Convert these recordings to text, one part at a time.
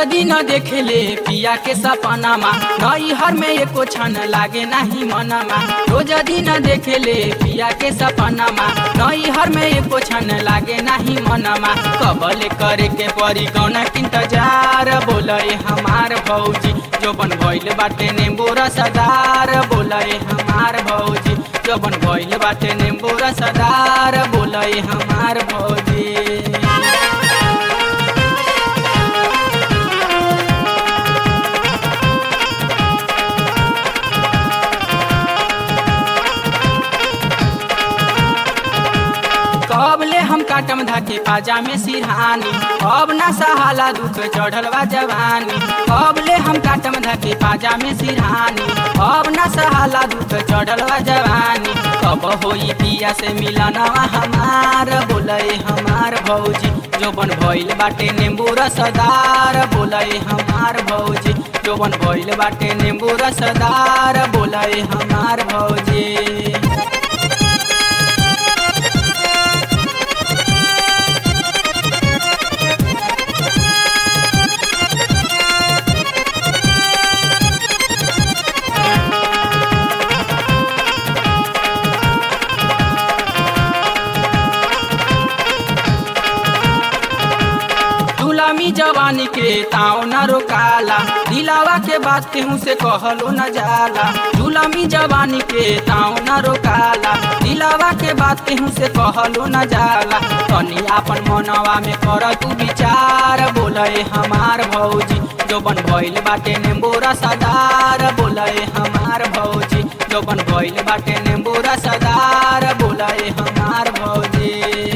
दिन देखेले पिया के सपनामा नई हर में एको क्षण लागे नहीं मनमा रोज दिन देखेले पिया के सपनामा नई हर में एको क्षण लागे नहीं मनमा कबले करे के परी गौना के इंतजार बोले हमार भौजी जोबन भइल बाटे नींबू रसदार बोले हमार भौजी जोबन भइल बाटे नींबू रसदार बोले हमार भौजी कबले हम काटम धाके पाजा में सिरहानी अब ना सहाला दुख चढ़ल बा जवानी कबले हम काटम धाके पाजा में सिरहानी अब ना सहाला दुख चढ़ल बा जवानी कब होई पिया से मिलनवा हमार बोले हमार भौजी जोबन भइल बाटे नींबू रसदार बोले हमार भौजी जोबन भइल बाटे नींबू रसदार बोले हमार भौजी गुलामी जवानी के ताव न रोकाला दिलावा के बात केहू से कहलो न जाला गुलामी जवानी के ताव न रोकाला दिलावा के बात केहू से कहलो न जाला तनी आपन मनवा में कर तू विचार बोले हमार भौजी जोबन भइल बाटे नींबू रसदार बोले हमार भौजी जोबन भइल बाटे नींबू रसदार बोले हमार भौजी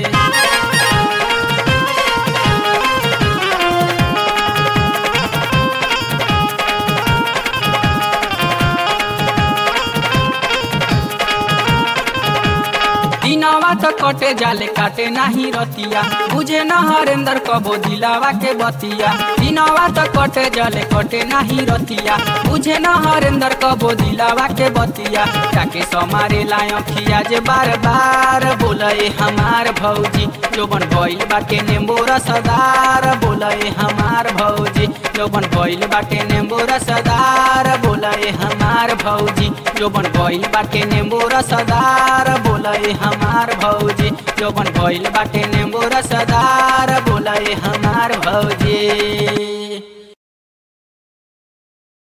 दिनावा तो कटे जाले काटे नाही रतिया बुझे न हरेंदर कबो दिलावा के बतिया दिनावा तो कटे जाले कटे नाही रतिया बुझे न हरेंदर कबो दिलावा के बतिया जाके समारे लायो खिया जे बार बार बोले हमार भौजी जोबन भइल बाटे नींबू रसदार बोले हमार भौजी जोबन भइल बाटे नींबू रसदार बोले हमार भौजी जोबन भइल बाटे नींबू रसदार बोले हमार भौजी जोबन भइल बाटे नींबू रसदार बोले